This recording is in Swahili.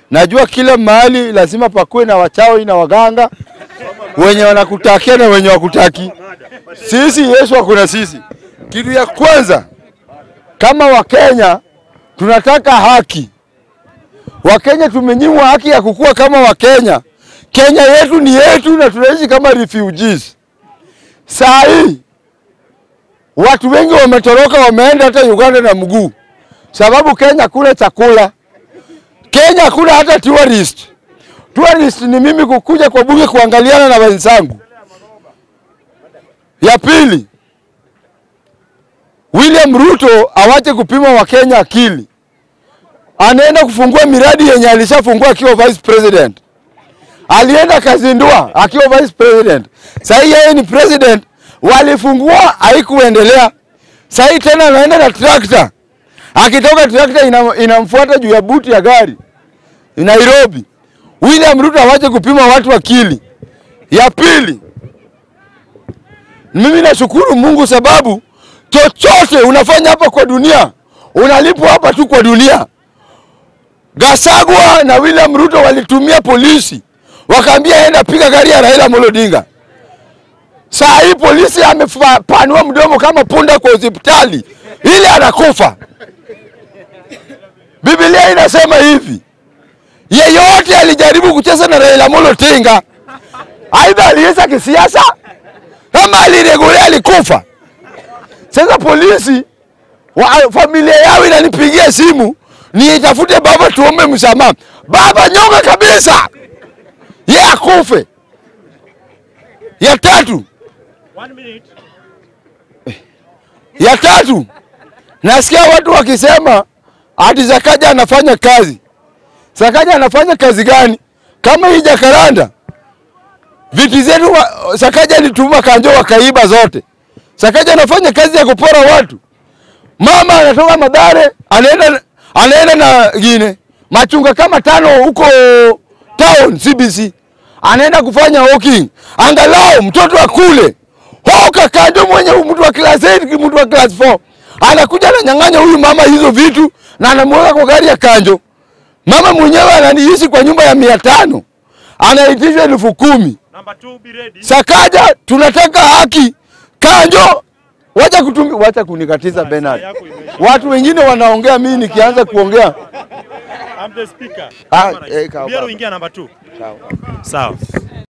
Najua kila mahali lazima pakuwe na wachawi na waganga wenye wanakutakia na wenye wakutaki. Sisi Yesu hakuna sisi. Kitu ya kwanza kama Wakenya tunataka haki. Wakenya tumenyimwa haki ya kukua kama Wakenya. Kenya yetu ni yetu na tunaishi kama refugees. Saa hii watu wengi wametoroka, wameenda hata Uganda na mguu, sababu Kenya kule chakula. Kenya kule hata tourist. Tourist ni mimi kukuja kwa bunge kuangaliana na wenzangu. Ya pili, William Ruto awache kupima Wakenya akili. Anaenda kufungua miradi yenye alishafungua akiwa vice president. Alienda kazindua akiwa vice president. Sasa yeye ni president, walifungua haikuendelea. Sasa tena anaenda na trakta. Akitoka trakta ina, inamfuata juu ya buti ya gari Nairobi. William Ruto awache kupima watu akili. Ya pili, mimi nashukuru Mungu sababu chochote unafanya hapa kwa dunia unalipwa hapa tu kwa dunia. Gasagwa na William Ruto walitumia polisi wakaambia enda piga gari ya Raila Amolo Odinga. Saa hii polisi amepanua mdomo kama punda kwa hospitali ili anakufa. Biblia inasema hivi, yeyote alijaribu kucheza na Raila Amolo Odinga, aidha aliweza kisiasa kama aliregulea alikufa. Sasa polisi wa, familia yao inanipigia simu niitafute baba tuombe msamaha. Baba nyonga kabisa, ye akufe. Ya tatu, One minute. ya tatu, nasikia watu wakisema ati Sakaja anafanya kazi. Sakaja anafanya kazi gani? Kama hii Jakaranda viti zetu wa- Sakaja alituma Kanjo wakaiba zote. Sakaja anafanya kazi ya kupora watu. Mama anatoka Madare anaenda anaenda na gine machunga kama tano huko town CBC, anaenda kufanya walking, angalau mtoto akule. Hoka Kanjo mwenye mtu wa class 8 mtu wa class 4 anakuja ananyang'anya huyu mama hizo vitu na anamweka kwa gari ya Kanjo. Mama mwenyewe ananiishi kwa nyumba ya mia tano anaitishwa elfu kumi. Number two, be ready. Sakaja, tunataka haki. Kanjo, wacha kutumi, wacha kunikatiza Bernard. yako imeisha. Watu wengine wanaongea, mimi nikianza kuongea I'm the speaker. Ah, Camera. eh, kawa Biero baba. ingia number two. Sawa.